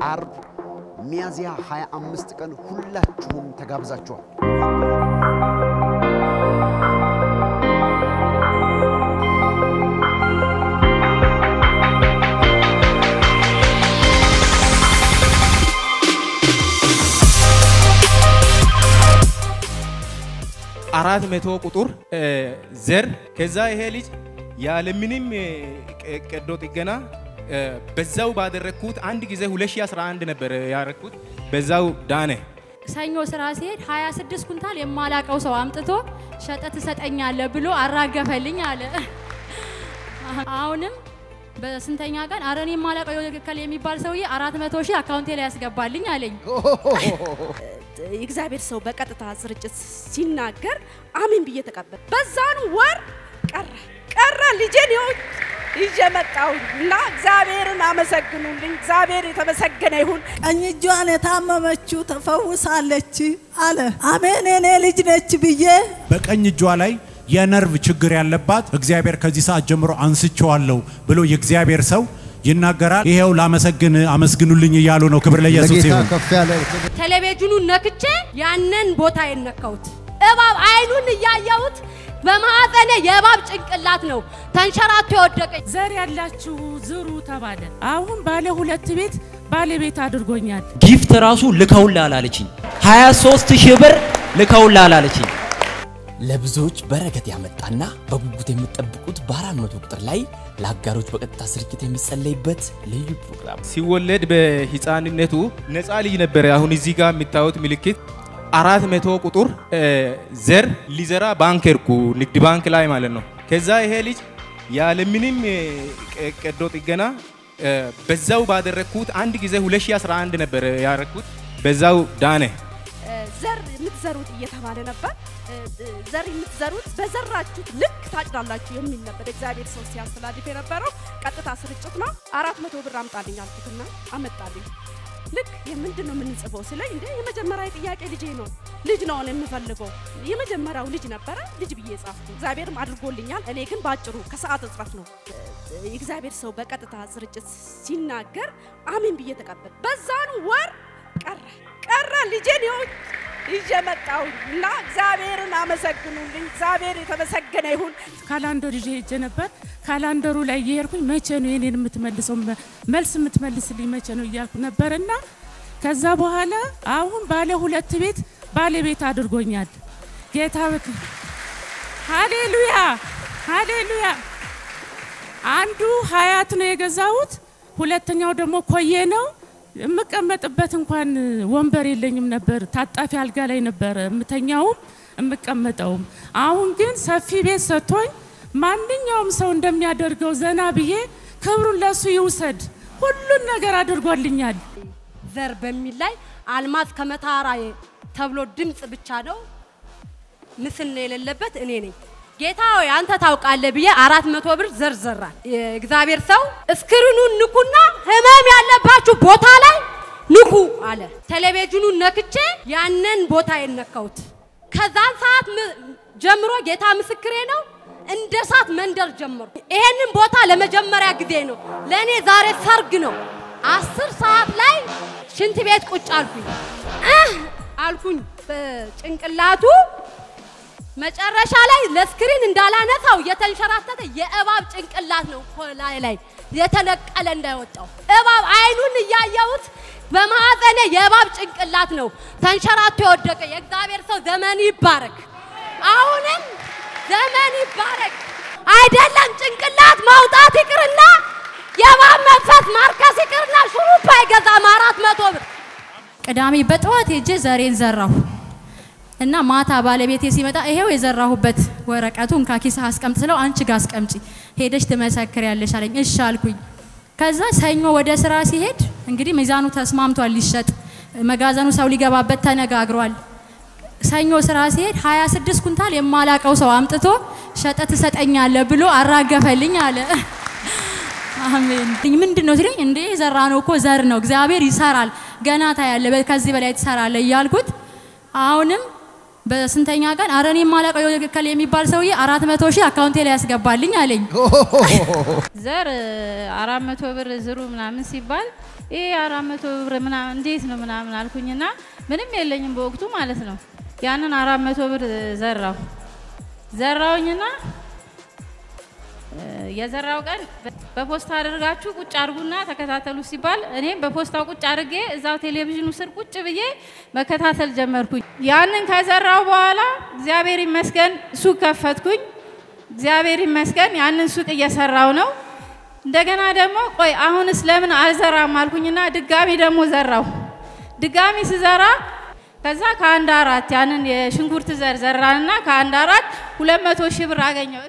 አርብ ሚያዝያ 25 ቀን ሁላችሁም ተጋብዛችኋል። አራት መቶ ቁጥር ዘር ከዛ ይሄ ልጅ ያለምንም ቀዶ ጥገና በዛው ባደረግኩት አንድ ጊዜ 2011 ነበር ያረግኩት። በዛው ዳነ። ሰኞ ስራ ሲሄድ 26 ኩንታል የማላቀው ሰው አምጥቶ ሸጠ ትሰጠኛለህ ብሎ አራገፈልኝ አለ። አሁንም በስንተኛ ቀን አረ እኔ የማላቀው የክከል የሚባል ሰውዬ 400 ሺህ አካውንቴ ላይ ያስገባልኝ አለኝ። የእግዚአብሔር ሰው በቀጥታ ስርጭት ሲናገር አሜን ብዬ ተቀበል። በዛን ወር ቀረ ቀረ ልጄን ይኸው ይዤ መጣሁ እና እግዚአብሔርን አመሰግኑልኝ። እግዚአብሔር የተመሰገነ ይሁን። ቀኝ እጇን የታመመችው ተፈውሳለች አለ። አሜን የኔ ልጅ ነች ብዬ በቀኝ እጇ ላይ የነርቭ ችግር ያለባት እግዚአብሔር ከዚህ ሰዓት ጀምሮ አንስቼዋለሁ ብሎ የእግዚአብሔር ሰው ይናገራል። ይሄው ላመሰግን አመስግኑልኝ እያሉ ነው። ክብር ለኢየሱስ ለጌታ ይሁን። ከፍ ያለ ቴሌቪዥኑን ነክቼ ያንን ቦታ የነካሁት እባብ አይኑን እያየሁት በማዕፀኔ የእባብ ጭንቅላት ነው ተንሸራቶ የወደቀኝ። ዘር ያላችሁ ዝሩ ተባለ። አሁን ባለ ሁለት ቤት ባለቤት አድርጎኛል። ጊፍት ራሱ ልከውልሃል አለችኝ። 23 ሺህ ብር ልከውልሃል አለችኝ። ለብዙዎች በረከት ያመጣና በጉጉት የምትጠብቁት በአራት መቶ ቁጥር ላይ ለአጋሮች በቀጥታ ስርጭት የሚጸለይበት ልዩ ፕሮግራም ሲወለድ በህፃንነቱ ነፃ ልጅ ነበረ። አሁን እዚህ ጋር የሚታዩት ምልክት አራት መቶ ቁጥር ዘር ሊዘራ ባንክ ሄድኩ፣ ንግድ ባንክ ላይ ማለት ነው። ከዛ ይሄ ልጅ ያለምንም ቀዶ ጥገና በዛው ባደረግኩት አንድ ጊዜ 2011 ነበር ያረግኩት። በዛው ዳነ። ዘር የምትዘሩት እየተባለ ነበር። ዘር የምትዘሩት በዘራችሁት ልክ ታጭዳላችሁ የሚል ነበር እግዚአብሔር ሰው ሲያስተላልፍ የነበረው። ቀጥታ ስርጭት ነው። አራት መቶ ብር አምጣልኝ አልኩትና አመጣልኝ። ልክ የምንድን ነው የምንጽፈው ስለኝ እንደ የመጀመሪያ ጥያቄ ልጄ ነው ልጅ ነው እኔ የምፈልገው የመጀመሪያው ልጅ ነበረ ልጅ ብዬ ጻፍኩ። እግዚአብሔርም አድርጎልኛል። እኔ ግን ባጭሩ ከሰዓት እጥረት ነው የእግዚአብሔር ሰው በቀጥታ ስርጭት ሲናገር አሜን ብዬ ተቀበል። በዛን ወር ቀረ ቀረ ልጄን ይኸው ይዤ መጣሁ እና እግዚአብሔርን አመሰግኑልኝ። እግዚአብሔር የተመሰገነ ይሁን። ካላንደር ይዤ ሄጄ ነበር። ካላንደሩ ላይ እየሄድኩኝ መቼ ነው የኔን የምትመልሰው መልስ የምትመልስልኝ መቼ ነው እያልኩ ነበርና ከዛ በኋላ አሁን ባለ ሁለት ቤት ባለቤት አድርጎኛል ጌታ። በክ ሃሌሉያ ሃሌሉያ። አንዱ ሀያት ነው የገዛሁት፣ ሁለተኛው ደግሞ ኮዬ ነው። የምቀመጥበት እንኳን ወንበር የለኝም ነበር። ታጣፊ አልጋ ላይ ነበር የምተኛውም የምቀመጠውም። አሁን ግን ሰፊ ቤት ሰጥቶኝ ማንኛውም ሰው እንደሚያደርገው ዘና ብዬ ክብሩን ለሱ ይውሰድ። ሁሉን ነገር አድርጎልኛል። ዘር በሚል ላይ አልማዝ ከመታራ ተብሎ ድምፅ ብቻ ነው ምስል ነው የሌለበት እኔ ነኝ። ጌታ ሆይ አንተ ታውቃለህ ብዬ አራት መቶ ብር ዘርዘራል። የእግዚአብሔር ሰው እስክሪኑን ንኩና ህመም ያለባችሁ ቦታ ላይ ንኩ አለ። ቴሌቪዥኑን ነክቼ ያንን ቦታ የነካሁት ከዛን ሰዓት ም- ጀምሮ ጌታ ምስክሬ ነው እንደ እሳት መንደር ጀመሩ። ይሄንን ቦታ ለመጀመሪያ ጊዜ ነው ለእኔ ዛሬ ሰርግ ነው። አስር ሰዓት ላይ ሽንት ቤት ቁጭ አልኩኝ እህ አልኩኝ በጭንቅላቱ መጨረሻ ላይ ለስክሪን እንዳላነሳው የተንሸራተተ የእባብ ጭንቅላት ነው ከላይ ላይ የተነቀለ እንዳይወጣው እባብ አይኑን እያየሁት በማዕፀኔ የእባብ ጭንቅላት ነው ተንሸራቶ የወደቀ። የእግዚአብሔር ሰው ዘመን ይባረክ። አሁንም ዘመን ይባረክ። አይደለም ጭንቅላት ማውጣት ይቅርና የእባብ መንፈስ ማርከስ ይቅርና ሹሩባ አይገዛም አራት መቶ ብር። ቅዳሜ በጠዋት ሄጄ ዘሬን ዘራሁ እና ማታ ባለቤቴ ሲመጣ ይሄው የዘራሁበት ወረቀቱን ካኪስህ አስቀምጥ ስለው አንቺ ጋር አስቀምጪ ሄደሽ ትመሰክሪያለሽ አለኝ። እሺ አልኩኝ። ከዛ ሰኞ ወደ ስራ ሲሄድ እንግዲህ ሚዛኑ ተስማምቷል ሊሸጥ መጋዘኑ ሰው ሊገባበት ተነጋግሯል። ሰኞ ስራ ሲሄድ 26 ኩንታል የማላቀው ሰው አምጥቶ ሸጠ ትሰጠኛለህ ብሎ አራገፈልኝ አለ። አሜን። ምንድን ነው ሲለኝ እንዴ የዘራ ነው እኮ ዘር ነው፣ እግዚአብሔር ይሰራል፣ ገና ታያለህ፣ ከዚህ በላይ ትሰራለህ እያልኩት አሁንም በስንተኛ ቀን አረ እኔ የማላውቀው የከል የሚባል ሰውዬ አራት መቶ ሺህ አካውንቴ ላይ ያስገባልኝ አለኝ። ዘር አራት መቶ ብር ዝሩ ምናምን ሲባል ይሄ አራት መቶ ብር ምናምን እንዴት ነው ምናምን አልኩኝና ምንም የለኝም በወቅቱ ማለት ነው። ያንን አራት መቶ ብር ዘራው ዘራውኝና እ፣ የዘራው ቀን በፖስታ አድርጋችሁ ቁጭ አድርጉና ተከታተሉ ሲባል እኔም በፖስታው ቁጭ አድርጌ እዛው ቴሌቪዥኑ ስር ቁጭ ብዬ መከታተል ጀመርኩኝ። ያንን ከዘራው በኋላ እግዚአብሔር ይመስገን ሱቅ ከፈትኩኝ። እግዚአብሔር ይመስገን ያንን ሱቅ እየሰራው ነው። እንደገና ደግሞ ቆይ አሁንስ ለምን አልዘራም አልኩኝና ድጋሚ ደግሞ ዘራው። ድጋሚ ስዘራ ከዛ ከአንድ አራት ያንን የሽንኩርት ዘር ዘራንና ከአንድ አራት ሁለት መቶ ሺህ ብር አገኘው።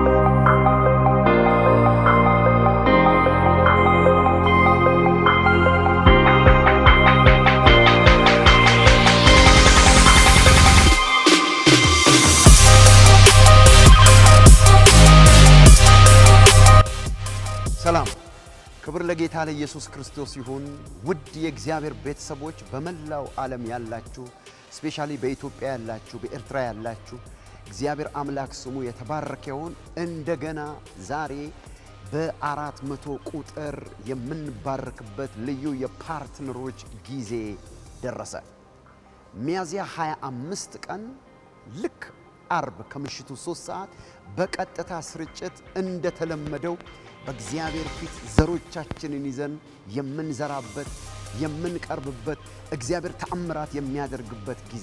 ሰላም ክብር ለጌታ ለኢየሱስ ክርስቶስ ይሁን። ውድ የእግዚአብሔር ቤተሰቦች በመላው ዓለም ያላችሁ ስፔሻሊ በኢትዮጵያ ያላችሁ፣ በኤርትራ ያላችሁ እግዚአብሔር አምላክ ስሙ የተባረከ ይሁን። እንደገና ዛሬ በአራት መቶ ቁጥር የምንባረክበት ልዩ የፓርትነሮች ጊዜ ደረሰ። ሚያዝያ 25 ቀን ልክ አርብ ከምሽቱ 3 ሰዓት በቀጥታ ስርጭት እንደተለመደው በእግዚአብሔር ፊት ዘሮቻችንን ይዘን የምንዘራበት የምንቀርብበት እግዚአብሔር ተአምራት የሚያደርግበት ጊዜ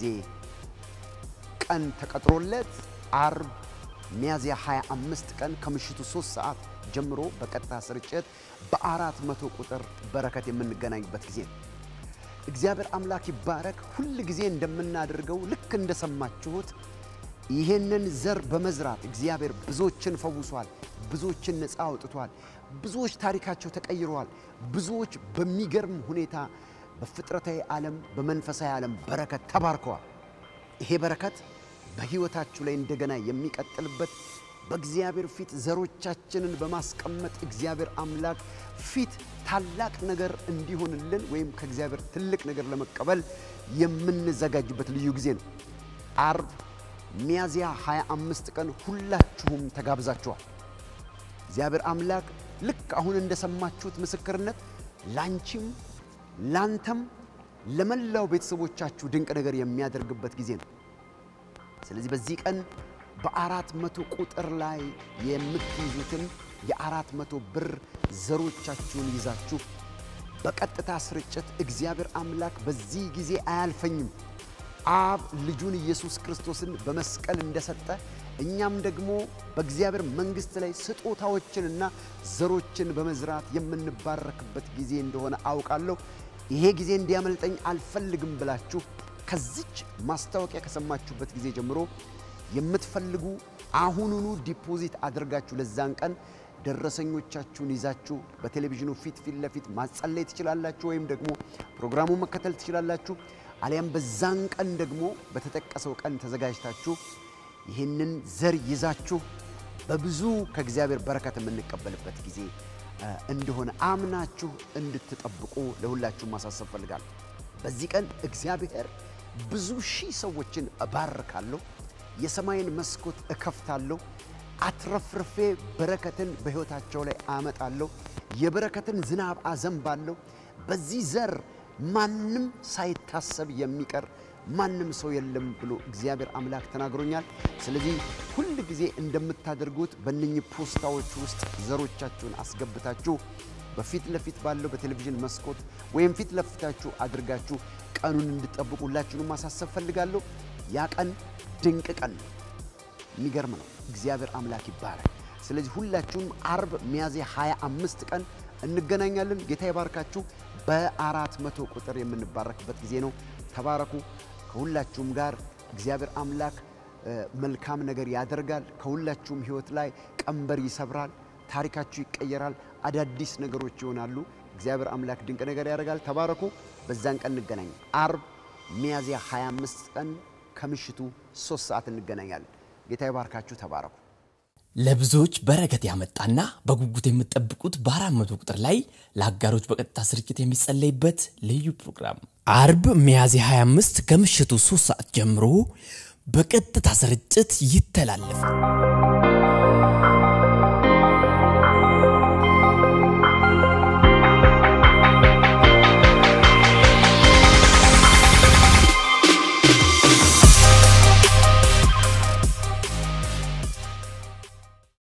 ቀን ተቀጥሮለት አርብ ሚያዝያ 25 ቀን ከምሽቱ 3 ሰዓት ጀምሮ በቀጥታ ስርጭት በአራት መቶ ቁጥር በረከት የምንገናኝበት ጊዜ ነው። እግዚአብሔር አምላክ ይባረክ። ሁል ጊዜ እንደምናደርገው ልክ እንደሰማችሁት ይሄንን ዘር በመዝራት እግዚአብሔር ብዙዎችን ፈውሷል፣ ብዙዎችን ነፃ አውጥቷል፣ ብዙዎች ታሪካቸው ተቀይረዋል፣ ብዙዎች በሚገርም ሁኔታ በፍጥረታዊ ዓለም በመንፈሳዊ ዓለም በረከት ተባርከዋል። ይሄ በረከት በሕይወታችሁ ላይ እንደገና የሚቀጥልበት በእግዚአብሔር ፊት ዘሮቻችንን በማስቀመጥ እግዚአብሔር አምላክ ፊት ታላቅ ነገር እንዲሆንልን ወይም ከእግዚአብሔር ትልቅ ነገር ለመቀበል የምንዘጋጅበት ልዩ ጊዜ ነው። አርብ ሚያዝያ 25 ቀን ሁላችሁም ተጋብዛችኋል። እግዚአብሔር አምላክ ልክ አሁን እንደሰማችሁት ምስክርነት ላንቺም ላንተም ለመላው ቤተሰቦቻችሁ ድንቅ ነገር የሚያደርግበት ጊዜ ነው። ስለዚህ በዚህ ቀን በአራት መቶ ቁጥር ላይ የምትይዙትን የአራት መቶ ብር ዘሮቻችሁን ይዛችሁ በቀጥታ ስርጭት እግዚአብሔር አምላክ በዚህ ጊዜ አያልፈኝም አብ ልጁን ኢየሱስ ክርስቶስን በመስቀል እንደሰጠ እኛም ደግሞ በእግዚአብሔር መንግሥት ላይ ስጦታዎችንና ዘሮችን በመዝራት የምንባረክበት ጊዜ እንደሆነ አውቃለሁ። ይሄ ጊዜ እንዲያመልጠኝ አልፈልግም ብላችሁ ከዚች ማስታወቂያ ከሰማችሁበት ጊዜ ጀምሮ የምትፈልጉ አሁኑኑ ዲፖዚት አድርጋችሁ ለዛን ቀን ደረሰኞቻችሁን ይዛችሁ በቴሌቪዥኑ ፊት ፊት ለፊት ማጸለይ ትችላላችሁ፣ ወይም ደግሞ ፕሮግራሙን መከተል ትችላላችሁ። አሊያም በዛን ቀን ደግሞ በተጠቀሰው ቀን ተዘጋጅታችሁ ይህንን ዘር ይዛችሁ በብዙ ከእግዚአብሔር በረከት የምንቀበልበት ጊዜ እ፣ እንደሆነ አምናችሁ እንድትጠብቁ ለሁላችሁም ማሳሰብ ፈልጋለሁ። በዚህ ቀን እግዚአብሔር ብዙ ሺህ ሰዎችን እባርካለሁ፣ የሰማይን መስኮት እከፍታለሁ፣ አትረፍርፌ በረከትን በሕይወታቸው ላይ አመጣለሁ፣ የበረከትን ዝናብ አዘንባለሁ። በዚህ ዘር ማንም ሳይታሰብ የሚቀር ማንም ሰው የለም ብሎ እግዚአብሔር አምላክ ተናግሮኛል። ስለዚህ ሁል ጊዜ እንደምታደርጉት በእነኚህ ፖስታዎች ውስጥ ዘሮቻችሁን አስገብታችሁ በፊት ለፊት ባለው በቴሌቪዥን መስኮት ወይም ፊት ለፊታችሁ አድርጋችሁ ቀኑን እንድጠብቁ ሁላችሁንም ማሳሰብ ፈልጋለሁ። ያ ቀን ድንቅ ቀን ነው። የሚገርም ነው። እግዚአብሔር አምላክ ይባረክ። ስለዚህ ሁላችሁም አርብ ሚያዝያ 25 ቀን እንገናኛለን። ጌታ ይባርካችሁ። በአራት መቶ ቁጥር የምንባረክበት ጊዜ ነው። ተባረኩ። ከሁላችሁም ጋር እግዚአብሔር አምላክ እ፣ መልካም ነገር ያደርጋል። ከሁላችሁም ሕይወት ላይ ቀንበር ይሰብራል። ታሪካችሁ ይቀየራል። አዳዲስ ነገሮች ይሆናሉ። እግዚአብሔር አምላክ ድንቅ ነገር ያደርጋል። ተባረኩ። በዛን ቀን እንገናኝ። አርብ ሚያዝያ 25 ቀን ከምሽቱ ሶስት ሰዓት እንገናኛለን። ጌታ ይባርካችሁ። ተባረኩ። ለብዙዎች በረከት ያመጣና በጉጉት የምትጠብቁት በአራት መቶ ቁጥር ላይ ለአጋሮች በቀጥታ ስርጭት የሚጸለይበት ልዩ ፕሮግራም አርብ ሚያዝያ 25 ከምሽቱ 3 ሰዓት ጀምሮ በቀጥታ ስርጭት ይተላለፋል።